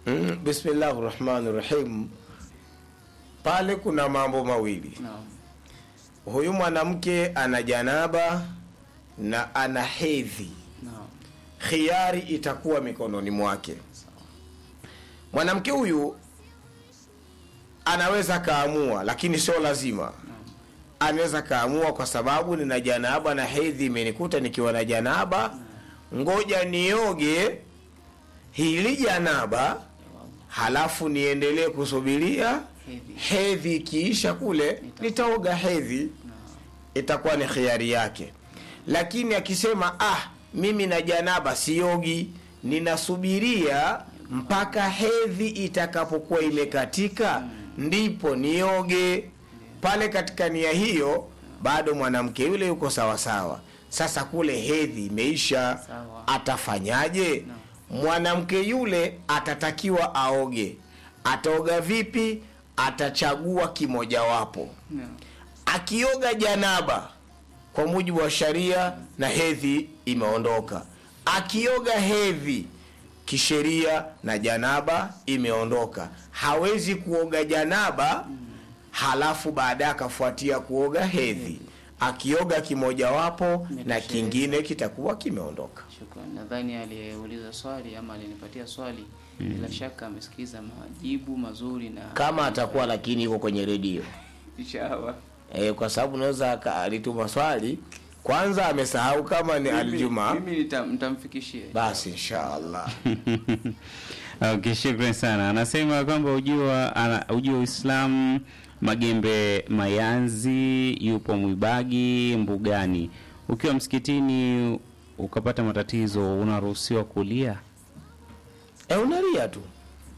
Mm, bismillahi rahmani rahim. Pale kuna mambo mawili. Naam. Huyu mwanamke ana janaba na ana hedhi, Naam. khiari itakuwa mikononi mwake. Mwanamke huyu anaweza kaamua, lakini sio lazima. Anaweza kaamua kwa sababu nina janaba na hedhi imenikuta nikiwa na janaba, ngoja nioge hili janaba halafu niendelee kusubiria Hedhi. hedhi ikiisha kule nitaoga hedhi itakuwa ni khiari yake lakini akisema ah mimi na janaba siogi ninasubiria mpaka hedhi itakapokuwa imekatika ndipo nioge pale katika nia hiyo bado mwanamke yule yuko sawasawa sasa kule hedhi imeisha Sawa. atafanyaje mwanamke yule atatakiwa aoge ataoga vipi atachagua kimojawapo Naam. akioga janaba kwa mujibu wa sharia na hedhi imeondoka akioga hedhi kisheria na janaba imeondoka hawezi kuoga janaba halafu baadaye akafuatia kuoga hedhi akioga kimojawapo na Imetosheleza. kingine kitakuwa kimeondoka Shukran. Nadhani aliyeuliza swali ama alinipatia swali bila shaka amesikiza majibu mazuri na kama atakuwa lakini iko kwenye redio inshallah. e, kwa sababu unaweza aka- alituma swali kwanza amesahau kama ni Mimi- aljuma Mimi nita- nitamfikishia. basi inshaallah Okay, shukran sana. Anasema kwamba ujua ana, ujua Uislamu Magembe Mayanzi yupo Mwibagi Mbugani. Ukiwa msikitini ukapata matatizo unaruhusiwa kulia? e, unalia tu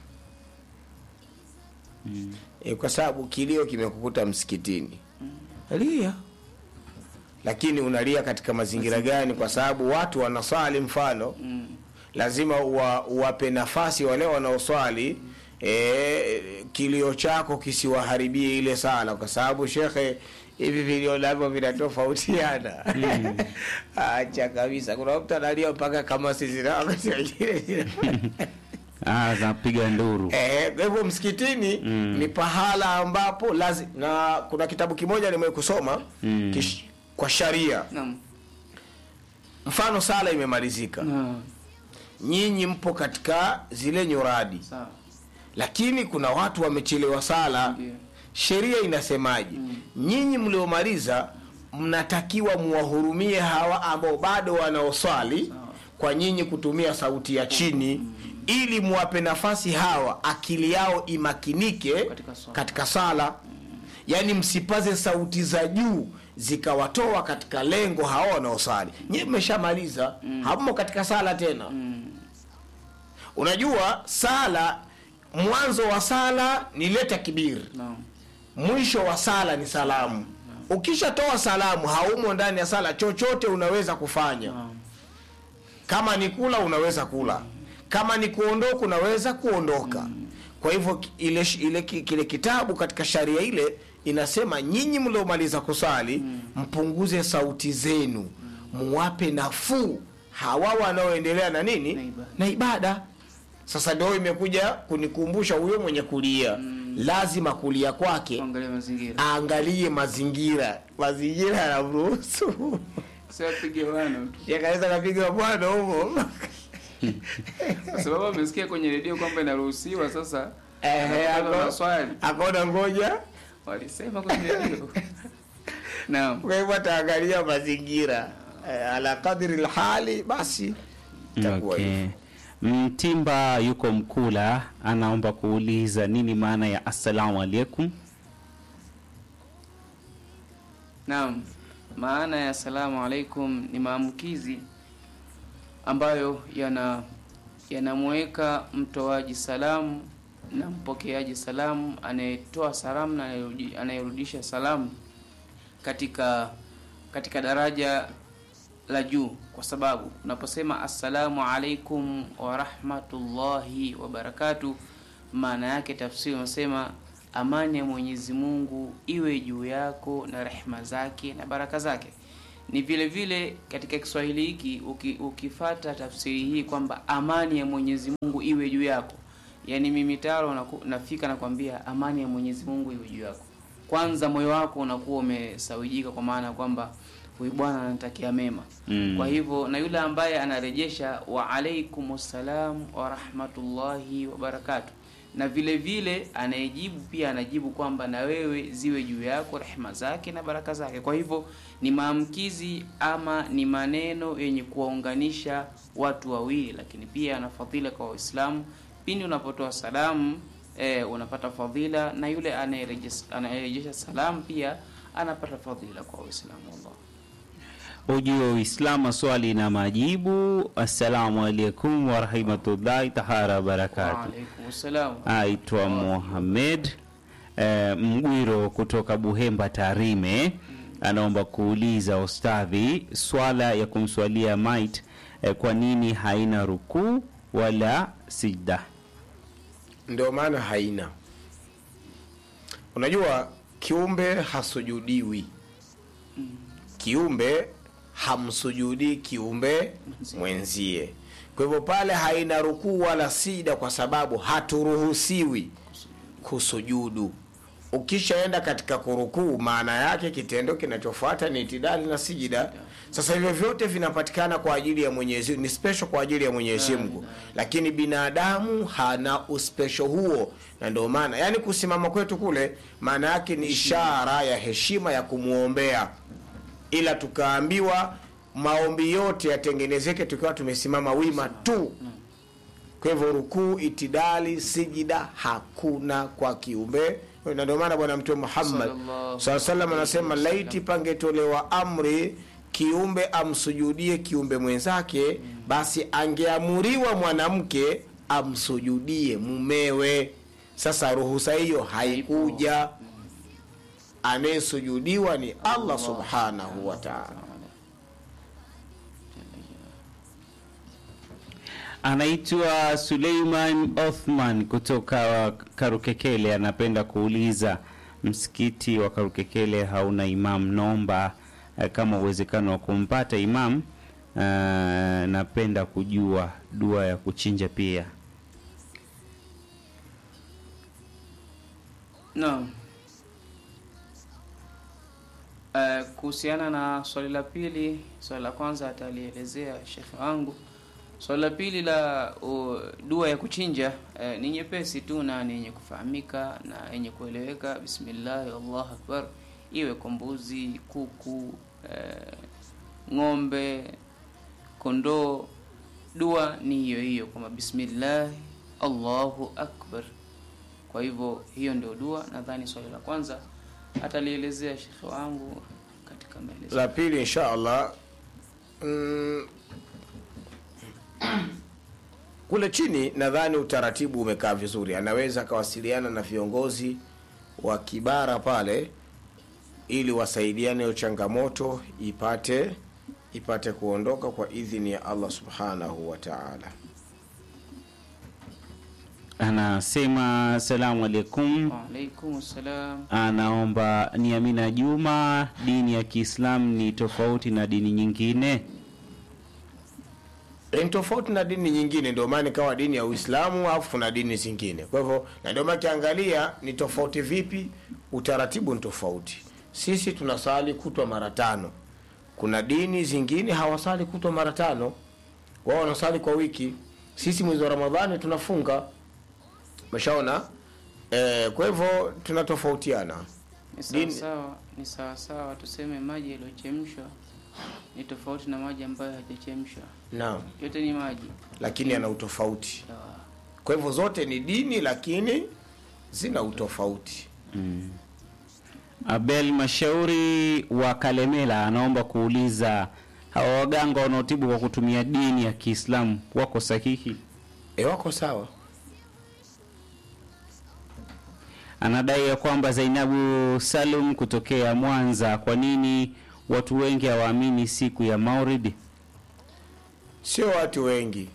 e, kwa sababu kilio kimekukuta msikitini lia lakini unalia katika mazingira gani kwa sababu watu wanaswali mfano Mm. lazima uwa, uwape nafasi wale wanaoswali e, kilio chako kisiwaharibie ile sala kwa sababu shekhe hivi vilio navyo vinatofautiana acha kabisa kuna mtu analia mpaka kama sisi na wakati wengine zina- Ah, zapiga nduru. Eh, kwa hivyo msikitini ni pahala ambapo lazi, na kuna kitabu kimoja nimewahi kusoma Mm. kish, kwa sharia Naam. mfano sala imemalizika Naam. nyinyi mpo katika zile nyuradi Sawa. lakini kuna watu wamechelewa sala Ndio. sheria inasemaje nyinyi mliomaliza mnatakiwa muwahurumie hawa ambao bado wanaoswali Sawa. kwa nyinyi kutumia sauti ya chini ili muwape nafasi hawa akili yao imakinike Katika swala. katika sala yaani msipaze sauti za juu zikawatoa katika lengo hawa wanaosali nyie mmeshamaliza hammo katika sala tena unajua sala mwanzo wa sala ni leta kibiri Naam. mwisho wa sala ni salamu ukishatoa salamu haumo ndani ya sala chochote unaweza kufanya Naam. kama ni kula unaweza kula kama ni kuondoka unaweza kuondoka kwa hivyo ki- ile, sh- ile ki- kile kitabu katika sharia ile inasema nyinyi mliomaliza kusali mpunguze sauti zenu muwape nafuu hawa wanaoendelea na nini Na ibada. na ibada sasa ndio imekuja kunikumbusha huyo mwenye kulia lazima kulia kwake Angalia mazingira. aangalie mazingira mazingira yanamruhusu Sio apige wana tu. yakaweza kapiga bwana humo Kwa sababu amesikia kwenye redio kwamba inaruhusiwa sasa. Ehe, Anapata ako- maswali. akaona ngoja Walisema kwenye redio. Naam. kwa hivyo ataangalia mazingira eh, ala kadri lhali basi itakuwa Okay. hivyo. Mtimba yuko Mkula anaomba kuuliza nini maana ya assalamu alaikum. Naam, maana ya salamu alaikum ni maamkizi ambayo yana yanamweka mtoaji salamu na mpokeaji salamu, anayetoa salamu na anayerudi- anayerudisha salamu katika katika daraja la juu, kwa sababu unaposema assalamu alaikum wa rahmatullahi wa barakatuh, maana yake tafsiri unasema amani ya Mwenyezi Mungu iwe juu yako na rehema zake na baraka zake. Ni vile vile katika Kiswahili hiki uki, ukifata tafsiri hii kwamba amani ya Mwenyezi Mungu iwe juu yako, yani mimi taro naku- nafika nakwambia amani ya Mwenyezi Mungu iwe juu yako. Kwanza moyo wako unakuwa umesawijika, kwa maana ya kwamba huyu bwana anatakia mema Mm. kwa hivyo na yule ambaye anarejesha wa alaikum salam wa rahmatullahi wa barakatuh, na vile vile anayejibu pia anajibu kwamba na wewe ziwe juu yako rehema zake na baraka zake. Kwa hivyo ni maamkizi ama ni maneno yenye kuwaunganisha watu wawili, lakini pia ana fadhila kwa Waislamu. Pindi unapotoa salamu eh, unapata fadhila, na yule anayerejesha anayerejesha salamu pia anapata fadhila kwa Waislamu. Allah Ujio Uislamu, swali na majibu. Assalamu alaikum warahmatullahi tahara wabarakatu. Waalaikum salam. Aitwa Mohamed eh, Mgwiro kutoka Buhemba, Tarime, anaomba kuuliza ustadhi, swala ya kumswalia mait eh, kwa nini haina rukuu wala sijda? ndio maana haina unajua kiumbe hasujudiwi kiumbe hamsujudii kiumbe mwenzie kwa hivyo pale haina rukuu wala sida kwa sababu haturuhusiwi kusujudu ukishaenda katika kurukuu maana yake kitendo kinachofuata ni itidali na sijida sasa hivyo vyote vinapatikana kwa ajili ya mwenyezi ni special kwa ajili ya mwenyezi mungu lakini binadamu hana uspesho huo na ndio maana yani kusimama kwetu kule maana yake ni ishara ya heshima ya kumwombea ila tukaambiwa maombi yote yatengenezeke tukiwa tumesimama wima tu kwa hivyo rukuu itidali sijida hakuna kwa kiumbe na ndio maana bwana mtume muhammad Sallallahu saa salam anasema alaihi wasallam. laiti pangetolewa amri kiumbe amsujudie kiumbe mwenzake basi angeamuriwa mwanamke amsujudie mumewe sasa ruhusa hiyo haikuja anayesujudiwa ni allah subhanahu wa taala Anaitwa Suleiman Othman kutoka Karukekele, anapenda kuuliza msikiti wa Karukekele hauna imam, naomba eh, kama uwezekano wa kumpata imam. Uh, napenda kujua dua ya kuchinja pia. Naam. Eh, kuhusiana na swali la pili, swali la kwanza atalielezea shekhe wangu. Swali la pili la uh, dua ya kuchinja eh, ni nyepesi tu na ni yenye kufahamika na yenye kueleweka. Bismillahi, Allahu akbar, iwe kwa mbuzi, kuku, eh, ng'ombe, kondoo. Dua ni hiyo hiyo kwamba bismillahi, Allahu akbar. Kwa hivyo hiyo ndio dua. Nadhani swali la kwanza atalielezea shekhe wangu katika maelezo. la pili insha allah mm, kule chini nadhani utaratibu umekaa vizuri anaweza akawasiliana na viongozi wa kibara pale ili wasaidiane hiyo changamoto ipate ipate kuondoka kwa idhini ya allah subhanahu wa taala Anasema asalamu alaikum, Waalaikum salam. anaomba ni Amina Juma, dini ya Kiislamu ni tofauti na dini nyingine? ni tofauti na dini nyingine ndio maana ikawa dini ya uislamu alafu kuna dini zingine kwa hivyo na ndio maana kiangalia ni tofauti vipi utaratibu ni tofauti sisi tunasali kutwa mara tano kuna dini zingine hawasali kutwa mara tano wao wanasali kwa wiki sisi mwezi wa ramadhani tunafunga umeshaona e, kwa hivyo tunatofautiana Ni Dini- sawasawa, ni sawasawa tuseme maji yaliyochemshwa ni tofauti na maji ambayo hajachemshwa. naam Yote ni maji. lakini yana utofauti Sawa. kwa hivyo zote ni dini lakini zina utofauti Abel Mashauri wa Kalemela anaomba kuuliza hawa waganga wanaotibu kwa kutumia dini ya Kiislamu wako sahihi? e, wako sawa Anadai ya kwamba Zainabu Salum kutokea Mwanza, kwa nini watu wengi hawaamini siku ya Maulidi? sio watu wengi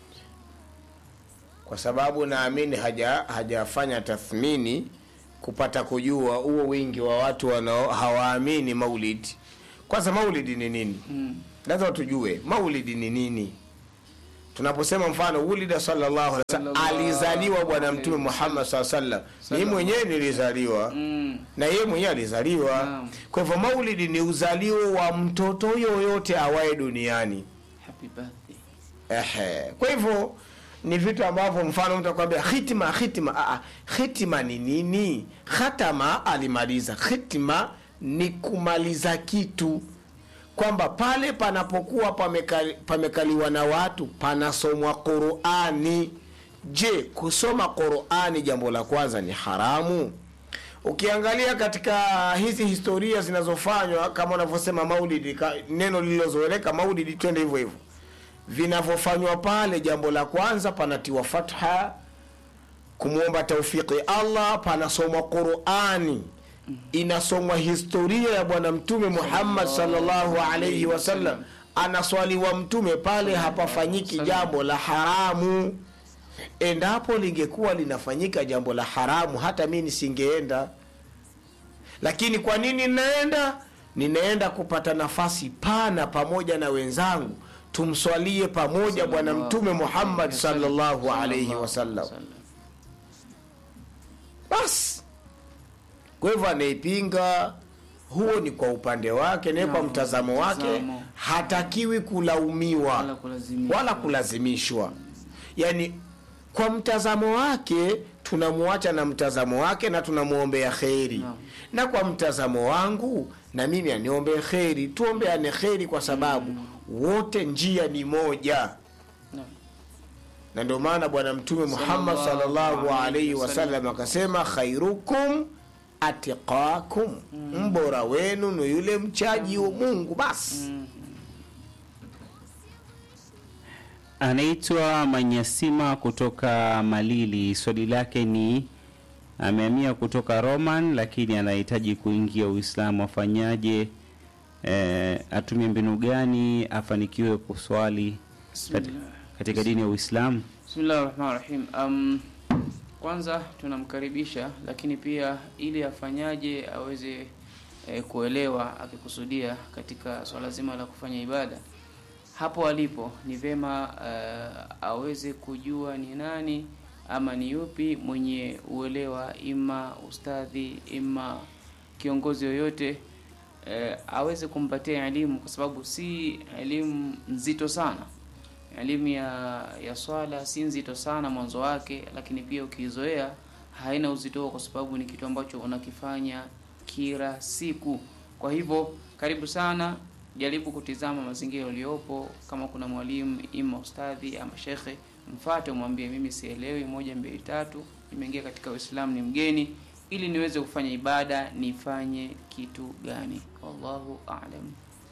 kwa sababu naamini haja hajafanya tathmini kupata kujua huo wingi wa watu wanao hawaamini maulidi kwanza maulidi ni nini Mm. lazima tujue maulidi ni nini tunaposema mfano wulida sallallahu alaihi wasallam Sallallahu alizaliwa bwana alaihi mtume Muhammad sallallahu alaihi wasallam mimi mwenyewe nilizaliwa mm. na yeye mwenyewe alizaliwa Naam. kwa hivyo maulidi ni uzalio wa mtoto yoyote awaye duniani happy birthday Ehe. Kwa hivyo ni vitu ambavyo mfano mtu akwambia hitima hitima. Aa, hitima ni nini? Khatama alimaliza. Hitima ni kumaliza kitu, kwamba pale panapokuwa pamekali, pamekaliwa na watu panasomwa Qurani. Je, kusoma Qurani jambo la kwanza ni haramu? Ukiangalia katika hizi historia zinazofanywa kama unavyosema maulidi, ka- neno lililozoeleka maulidi, twende hivyo hivyo vinavyofanywa pale, jambo la kwanza panatiwa fatha, kumwomba taufiki Allah, panasomwa Qurani, inasomwa historia ya Bwana Mtume Muhammad sallallahu alaihi wasallam, anaswaliwa Mtume pale, hapafanyiki jambo la haramu. Endapo lingekuwa linafanyika jambo la haramu, hata mi nisingeenda. Lakini kwa nini ninaenda? Ninaenda kupata nafasi pana pamoja na wenzangu, tumswalie pamoja Bwana Mtume Muhammad sallallahu alaihi wasallam. Basi kwa hivyo anaipinga huo ni kwa upande wake naye kwa Naam, mtazamo wake mtazamo. hatakiwi kulaumiwa Wala kulazimishwa. wala kulazimishwa yaani kwa mtazamo wake tunamwacha na mtazamo wake na tunamwombea kheri Naam. na kwa mtazamo wangu na mimi aniombee kheri tuombeane kheri kwa sababu wote njia ni moja Naam. na ndio maana bwana mtume muhammad Sallallahu sallallahu alaihi alaihi wasallam. wasallam akasema khairukum atiqakum mbora wenu ni yule mchaji wa mungu basi Anaitwa Manyasima kutoka Malili. Swali lake ni amehamia kutoka Roman, lakini anahitaji kuingia Uislamu. Afanyaje? E, atumie mbinu gani afanikiwe kuswali kat, Bismillah. katika dini ya Uislamu? Bismillah rahmani rahim. Um, kwanza tunamkaribisha, lakini pia ili afanyaje aweze eh, kuelewa akikusudia katika swala zima la kufanya ibada hapo alipo, ni vema eh, aweze kujua ni nani ama ni yupi mwenye uelewa, ima ustadhi, ima kiongozi yoyote eh, aweze kumpatia elimu, kwa sababu si elimu nzito sana elimu ya ya swala si nzito sana mwanzo wake, lakini pia ukiizoea haina uzito huo, kwa sababu ni kitu ambacho unakifanya kila siku. Kwa hivyo karibu sana, jaribu kutizama mazingira uliopo. Kama kuna mwalimu ima ustadhi ama shekhe, mfate, umwambie mimi sielewi moja mbili tatu, nimeingia katika Uislamu, ni mgeni, ili niweze kufanya ibada, nifanye kitu gani? Wallahu a'lam.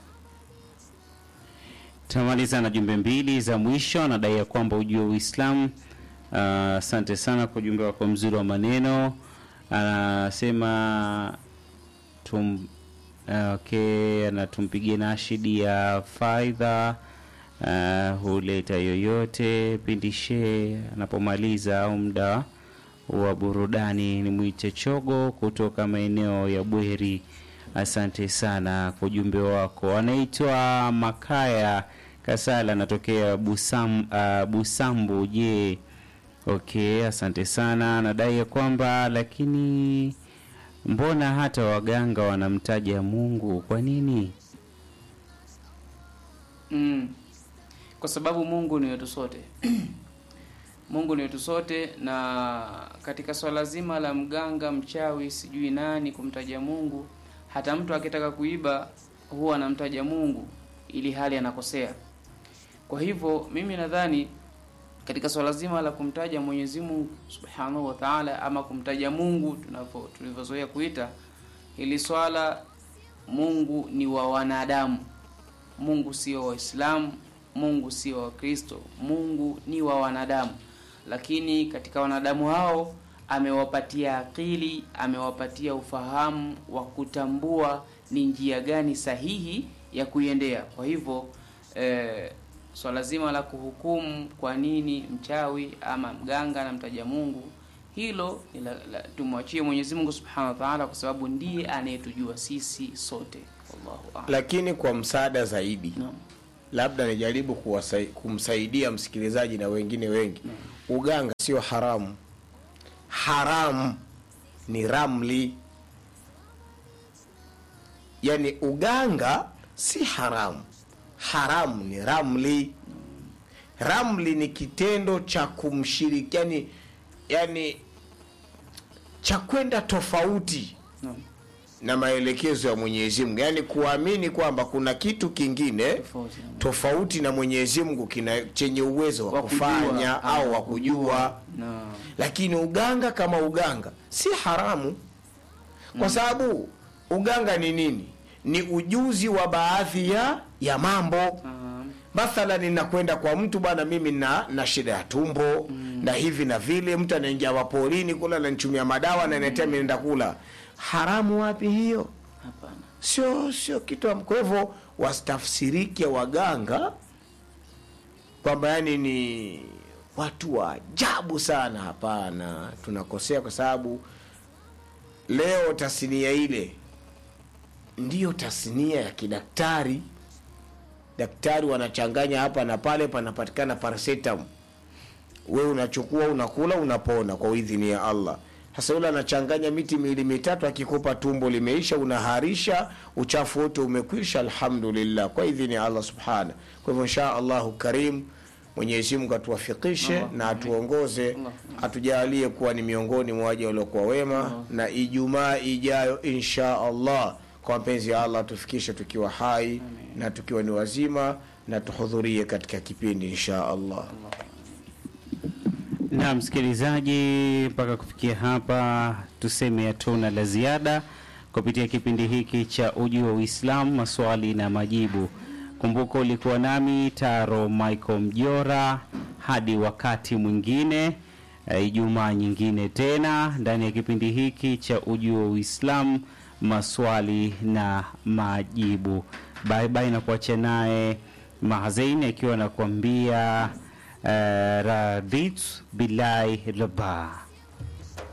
Tamaliza na jumbe mbili za mwisho. Anadai ya kwamba ujue Uislamu. Ah, Asante sana kwa ujumbe wako mzuri wa maneno. Anasema tum, ah, okay, anatumpigia nashidi ya faidha uh, huleta yoyote pindishe anapomaliza au muda wa burudani. Ni mwite chogo kutoka maeneo ya Bweri. Asante sana kwa ujumbe wako. Anaitwa Makaya Kasala, anatokea Busam, uh, Busambu. Je, okay, asante sana. Anadai ya kwamba lakini mbona hata waganga wanamtaja Mungu? Kwa nini? Mm. Kwa sababu Mungu ni wetu sote. Mungu ni wetu sote, na katika swala zima la mganga, mchawi, sijui nani kumtaja Mungu, hata mtu akitaka kuiba huwa anamtaja Mungu ili hali anakosea. Kwa hivyo mimi nadhani katika swala zima la kumtaja Mwenyezi Mungu Subhanahu wa Ta'ala, ama kumtaja Mungu tunavyo tulivyozoea kuita hili swala, Mungu ni wa wanadamu. Mungu sio Waislamu, Mungu sio Wakristo, Mungu ni wa wanadamu. Lakini katika wanadamu hao amewapatia akili, amewapatia ufahamu wa kutambua ni njia gani sahihi ya kuiendea. Kwa hivyo eh, swala zima la kuhukumu kwa nini mchawi ama mganga anamtaja Mungu, hilo ni la- la- tumwachie Mwenyezi Mungu Subhanahu wa Ta'ala, kwa sababu ndiye anayetujua sisi sote. Wallahu a'lam. lakini kwa msaada zaidi Naam. labda nijaribu kuwasai, kumsaidia msikilizaji na wengine wengi uganga sio haramu haramu ni ramli yani uganga si haramu haramu ni ramli ramli ni kitendo cha kumshiriki yani, yani cha kwenda tofauti Naam. na maelekezo ya Mwenyezi Mungu, yaani kuamini kwamba kuna kitu kingine Tofauti. tofauti na Mwenyezi Mungu kina chenye uwezo wa Wa kujua, kufanya ah, au wa kujua. Naam. Lakini uganga kama uganga si haramu, kwa sababu uganga ni nini? Ni ujuzi wa baadhi ya ya mambo Naam. mathalan ninakwenda kwa mtu bwana mimi na na shida ya tumbo na hivi na vile mtu anaingia maporini kula ananichumia madawa na naetea naenda kula haramu wapi hiyo Hapana. sio sio kitu am- kwa hivyo wasitafsirike waganga kwamba yani ni watu wa ajabu sana hapana tunakosea kwa sababu leo tasnia ile ndiyo tasnia ya kidaktari daktari wanachanganya hapa na pale panapatikana paracetam wewe unachukua unakula unapona kwa idhini ya allah sasa yule anachanganya miti miwili mitatu akikupa tumbo limeisha unaharisha uchafu wote umekwisha alhamdulillah kwa idhini ya allah subhana kwa hivyo insha allahu karim mwenyezi mungu atuwafikishe Allah. na atuongoze Allah. atujalie kuwa ni miongoni mwa waja waliokuwa wema na ijumaa ijayo insha allah kwa mapenzi ya allah tufikishe tukiwa hai na tukiwa ni wazima na tuhudhurie katika kipindi insha allah na msikilizaji, mpaka kufikia hapa tuseme hatuna la ziada kupitia kipindi hiki cha Uji wa Uislamu, maswali na majibu. Kumbuka ulikuwa nami Taro Michael Mjora. Hadi wakati mwingine, eh, Ijumaa nyingine tena ndani ya kipindi hiki cha Uji wa Uislamu, maswali na majibu. Bye bye, na kuacha naye Mahazaini akiwa anakuambia uh, radit billahi rabaa